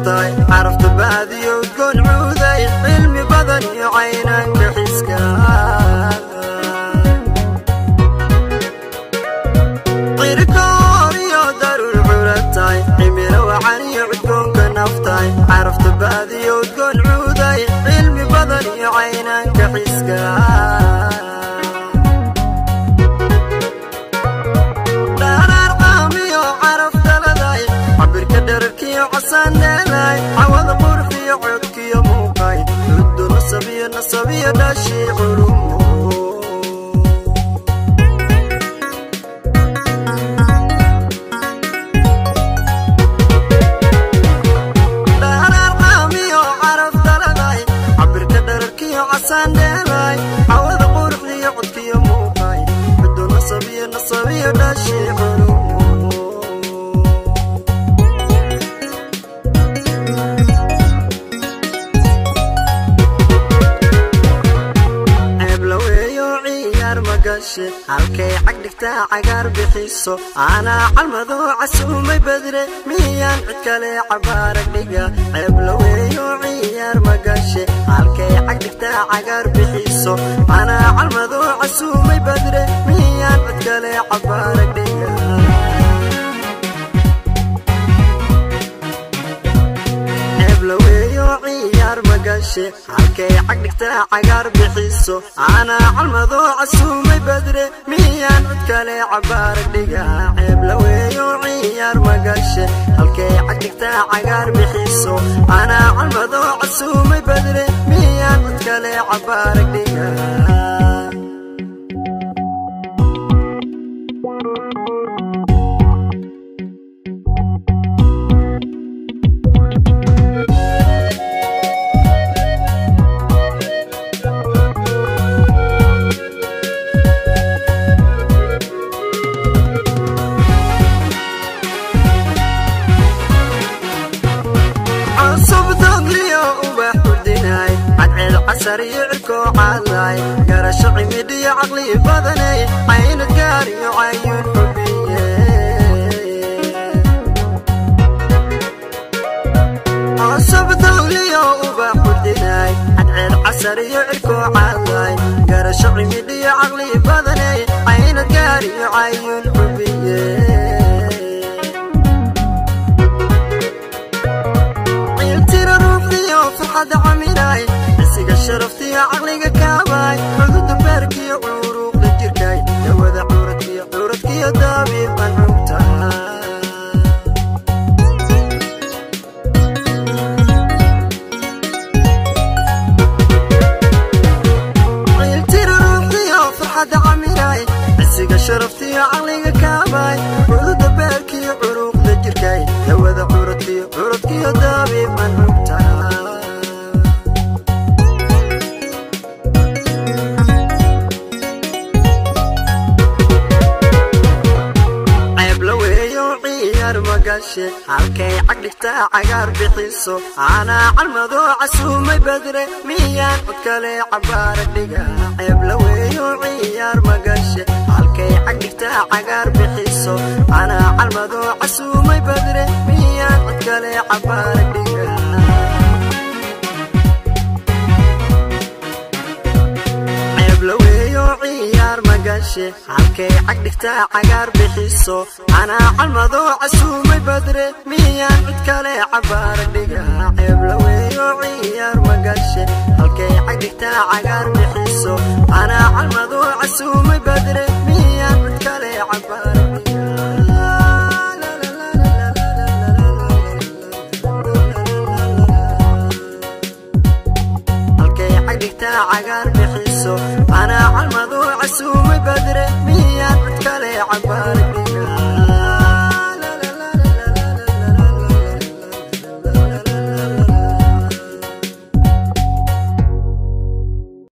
naftahay carafta baadiyo udgoon cuuday cilmi badan iyo caynanka xiska cirkoor iyo daruur curatay cimilo wacan iyo cudgoonka naftahay carafta baadiyo udgoon cuuday cilmi badan iyo caynanka xiska dharaar qaamiyo caraf daladay cabirka dherarkiyo casaaneelay cawada qurxiyo codkiyo muuqay cuddu nasabiyo nasabiyo dhashii culumo dharaar qaamiyo caraf daladay cabirka dherarkiyo casaaneelay cawada qurxiyo codkiyo muuqay cuddu nasabiyo nasabiyo dhashii culumo ceeblaweeyo ciyaar magashe halkay cag dhigtaa cagaar bixiso aanaa calmadoo casuumay badre miyaan cid kale cabaarag dhiga ceeblaweeyo ciyaar magashe halkay cag dhigtaa cagaar bixiso aanaa calmadoo casuumay badre miyaan cid kale cabaarag dhiga ceeblaweeyo ciyaar magashe halkay cag dhigtaa cagaar bixiso aanaa calmadoo casuumay badre miyaan cid kale cabaarag dhiga ceeblaweeyo ciyaar magashe halkay cag dhigtaa cagaar bixiso aanaa calmadoo casuumay badre miyaan cid kale cabaarag dhiga cusub dogliyo ubax hurdinay cadceed casar iyo cirkoo caadlay garasho cimidhiyo caqli badanay caynad gaar iyo cayuun xubiye cusub dogliyo ubax hurdinay cadceed casar iyo cirkoo caadlay garasho cimidhiyo caqli badanay caynad gaar iyo cayuun xubiye ciiltira ruuxiyo farxadda caminay cisiga sharaftiyo caqliga kaabay cududa beerkiyo curuuqda jirkay dawada curadkiyo curadkiyo daabiib qancugta ciiltira ruuxiyo farxadda caminay cisiga sharaftiyo caqliga kaabay cududa beerkiyo curuuqda jirkay dawada curadkiyo curadkiyo daabiib qancugta ceeblaweeyo ciyaar magashe halkay cag dhigtaa cagaar bixiso aanaa calmadoo casuumay badre miyaan cod kale cabaarag dhiga ceeblaweeyo ciyaar magashe halkay cag dhigtaa cagaar bixiso aanaa calmadoo casuumay badre miyaan cod kale cabaarag dhiga ceeblaweeyo ciyaar magashe halkay cag dhigtaa cagaar bixiso anaa calmadoo casuumay badre miyaan cid kale cabaarag dhiga ceeblaweeyo ciyaar magashe halkay cag dhigtaa cagaar bixiso anaa calmadoo casuumay badre miyaan cid kale cabaarag dhiga halkay cag dhigtaa cagaar